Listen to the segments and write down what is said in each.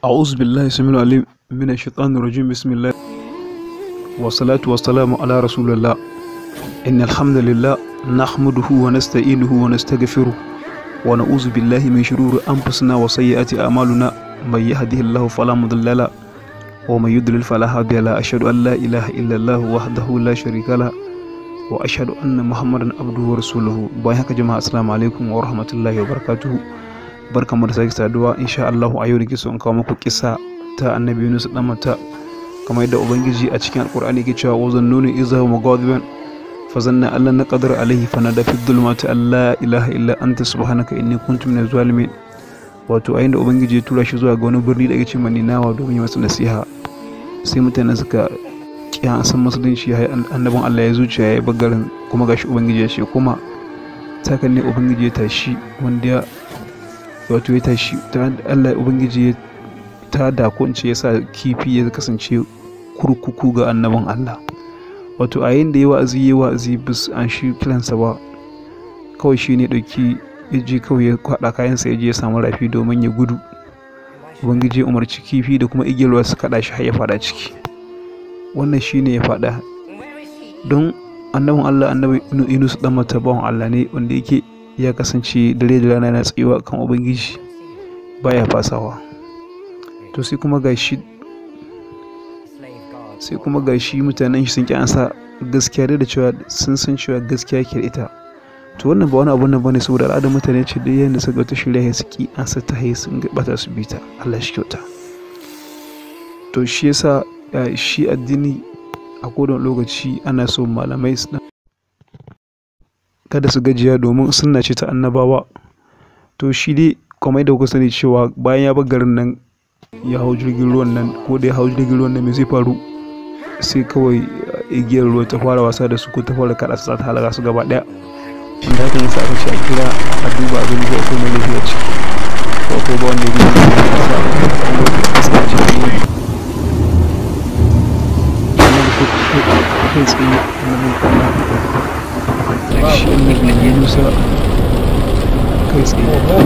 أعوذ بالله السميع العليم من الشيطان الرجيم بسم الله والصلاة والسلام على رسول الله إن الحمد لله نحمده ونستعينه ونستغفره ونعوذ بالله من شرور أنفسنا وسيئات أعمالنا من يهده الله فلا مضل له ومن يضلل فلا هادي له أشهد أن لا إله إلا الله وحده لا شريك له وأشهد أن محمدا عبده ورسوله باي haka jama'a assalamu alaikum wa rahmatullahi wa barakatuhu barkamu da sake saduwa insha Allah a yau da kiso in kawo muku kisa ta annabi Yunus dan mata kamar yadda ubangiji a cikin alkur'ani ke cewa wa zannuni idza huwa mughadiban fa zanna alla naqdir alayhi fa nada fi dhulumati alla ilaha illa anta subhanaka inni kuntu minaz zalimin wato a da ubangiji ya tura shi zuwa ga wani birni da ake ce maninawa domin yi masa nasiha sai mutane suka kiyan san musulunci ya annabin Allah ya zuciya ya bagarin kuma gashi ubangiji ya ce kuma takan ne ubangiji ya tashi wanda ya wato ya tashi ta Allah ubangiji ya ta da ko ya sa kifi ya kasance kurkuku ga annabin Allah wato a yayin da ya wa'azi ya wa'azi bis an shi kiransa ba kawai shi ne ɗauki ya je kawai ya kwaɗa kayansa ya je ya samu rafi domin ya gudu ubangiji ya umarci kifi da kuma igiyar ruwa su kaɗa shi har ya faɗa ciki wannan shi ne ya faɗa don annabin Allah annabi Yunus dan mata bawan Allah ne wanda yake ya kasance dare da rana yana tsayuwa kan ubangiji baya fasawa to sai kuma gashi sai kuma gashi mutanen shi sun ki ansa gaskiya da cewa sun san cewa gaskiya ke da ita to wannan ba wani abu nan bane saboda al'adar mutane ce da yanda suka ta shirya ya suki ansa ta haye sun bata su bita Allah shi kyauta to shi yasa shi addini a kodon lokaci ana so malamai su kada su gajiya domin sunna ce ta annabawa to shi dai kamar da kuka sani cewa bayan ya bar garin nan ya hau jirgin ruwan nan ko da ya hau jirgin ruwan nan me zai faru sai kawai igiyar ruwa ta fara wasa da su ko ta fara kada su ta halaka su gaba daya wanda haka yasa aka ce a kira a duba abin da ko mai lafiya ce ko ko ba wanda ya gudu da ya sa iska ce ta yi kai tsaye annabin kwana shi annabi musa kai tsaye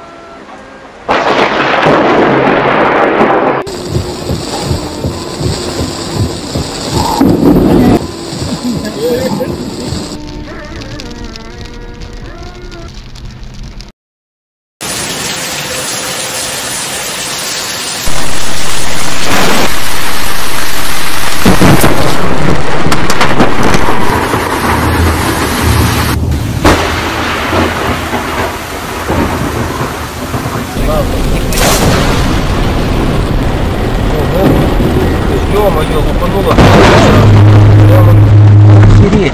Ё-моё, упанула. Охереть.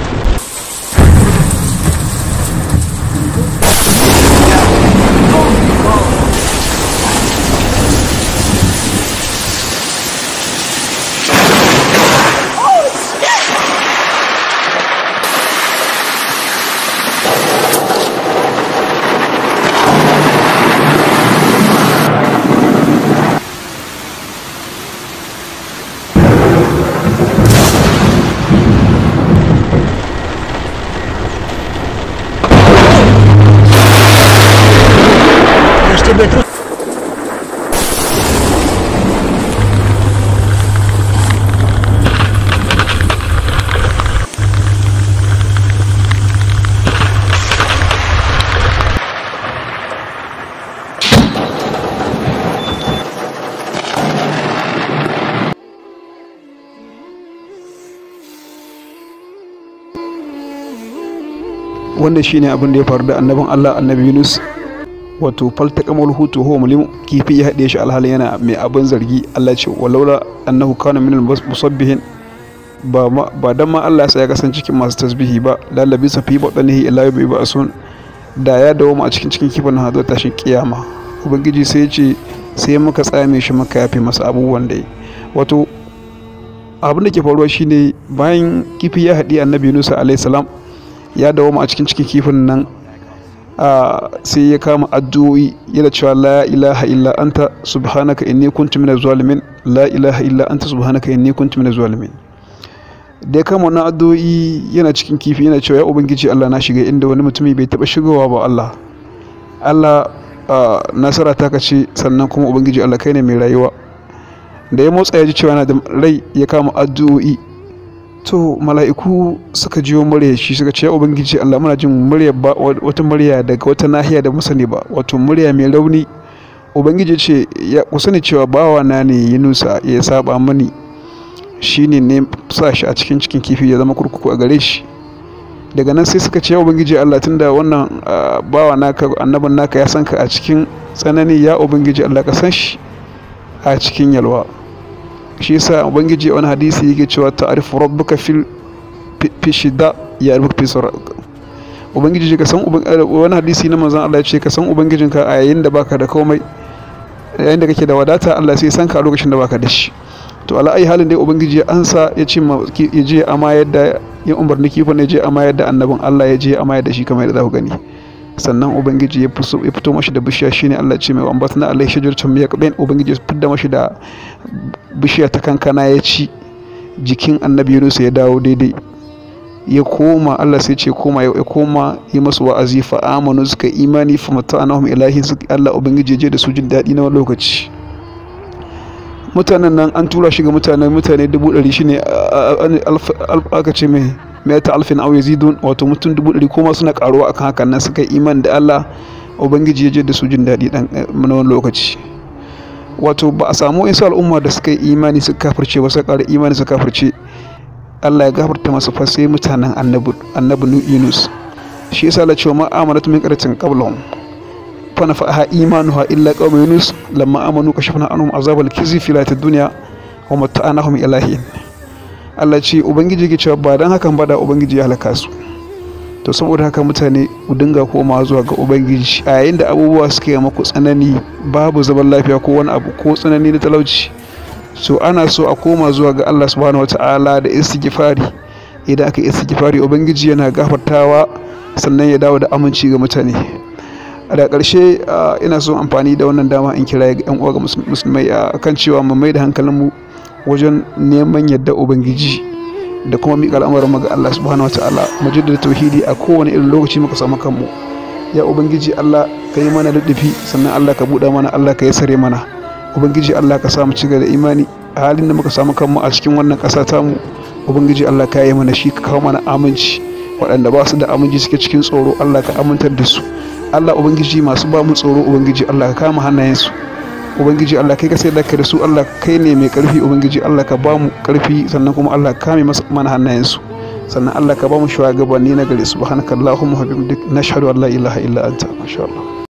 Я ж тебе тут... wannan shine abin da ya faru da annabin Allah annabi Yunus wato falta kamar hutu ho mulim kifi ya haɗe shi alhalin yana mai abin zargi Allah ce walaula annahu kana min musabbihin ba ba dan ma Allah ya kasance cikin masu tasbihi ba lalabi sa fi batanihi ila yawmi ba'sun da ya dawo mu a cikin cikin kifin nan hazo tashin kiyama ubangiji sai ya ce sai muka tsame shi muka yafe masa abubuwan da yi wato abin da ke faruwa shine bayan kifi ya haɗi annabi Yunus alayhi salam ya dawo mu a cikin cikin kifin nan sai ya kama addu'o'i yana cewa la ilaha illa anta subhanaka inni kuntu minaz zalimin la ilaha illa anta subhanaka inni kuntu minaz zalimin da ya kama wannan addu'o'i yana cikin kifi yana cewa ya ubangiji Allah na shiga inda wani mutumi bai taba shigowa ba Allah Allah nasara ta kace sannan kuma ubangiji Allah kai ne mai rayuwa da ya motsa ya ji cewa yana da rai ya kama addu'o'i to mala'iku suka jiyo murya shi suka ce ya ubangiji Allah muna jin murya ba wata murya daga wata nahiya da musani ba wato murya mai rauni ubangiji ce ya ku sani cewa bawa na ne yunusa ya saba mani shine ne sa shi a cikin cikin kifi ya zama kurkuku a gare shi daga nan sai suka ce ya ubangiji Allah tunda wannan bawa naka annabin naka ya san ka a cikin tsanani ya ubangiji Allah ka san shi a cikin yalwa shi yasa ubangiji a wani hadisi yake cewa ta'rifu rabbuka fil fi shida ya rubuka fi sura ubangiji ka san wani hadisi na manzon Allah ya ce ka san ubangijinka a yayin da baka da komai yayin da kake da wadata Allah sai san ka a lokacin da baka da shi to ala ai halin dai ubangiji ya ansa ya ce ya je amma yadda ya umarni kifin ya je amma yadda annabin Allah ya je amma yadda shi kamar yadda za ku gani sannan ubangiji ya fito mashi da bishiya shine Allah ce mai wambat na Allah shajartun miya kaɗain ubangiji ya fidda mashi da bishiya ta kankana ya ci jikin annabi Yunus ya dawo daidai ya koma Allah sai ce koma ya koma yi masu wa'azi fa amanu suka imani fa mata'anahum ilahi Allah ubangiji ya je da su jin daɗi na wani lokaci mutanen nan an tura shi ga mutane mutane dubu ɗari shine aka ce mai mata alfin au yazidun wato mutum dubu ɗari kuma suna karuwa akan hakan nan suka iman da Allah ubangiji ya je da su jin daɗi dan na wani lokaci wato ba a samu insu al'umma da suka yi imani suka kafirce ba suka ƙara imani suka kafirce Allah ya gafarta masu fa sai mutanen annabi annabi Yunus shi yasa la cewa ma amanatu min qaratin qablahum fa nafa'aha imanuha illa qaum Yunus lamma amanu kashafna anhum azabal khizi fil dunya wa mata'anahum ilahin Allah ce ubangiji ke cewa ba dan hakan ba da ubangiji ya halaka su to saboda haka mutane ku dinga koma zuwa ga ubangiji a yayin da abubuwa suke maku tsanani babu zaman lafiya ko wani abu ko tsanani na talauci so ana so a koma zuwa ga Allah subhanahu wataala da istighfari idan aka istighfari ubangiji yana gafartawa sannan ya dawo da aminci ga mutane a da ƙarshe ina so amfani da wannan dama in kira ga 'yan uwa ga musulmai kan cewa mu mai da hankalinmu wajen neman yadda ubangiji da kuma miƙa al'amuran ga Allah subhanahu wataala mu jaddada tauhidi a kowane irin lokaci muka samu kanmu ya ubangiji Allah ka yi mana luddufi sannan Allah ka buɗa mana Allah ka sare mana ubangiji Allah ka samu ci da imani a halin da muka samu kanmu a cikin wannan ƙasa tamu ubangiji Allah ka yi mana shi ka kawo mana aminci waɗanda ba su da aminci suke cikin tsoro Allah ka amintar da su Allah ubangiji masu ba mu tsoro ubangiji Allah ka kama hannayensu ubangiji Allah kai ka sai da da su Allah kai ne mai karfi ubangiji Allah ka ba mu karfi sannan kuma Allah ka kame mana hannayensu sannan Allah ka ba mu shugabanni na gari subhanakallahumma wa bihamdik nashhadu an la ilaha illa anta masha Allah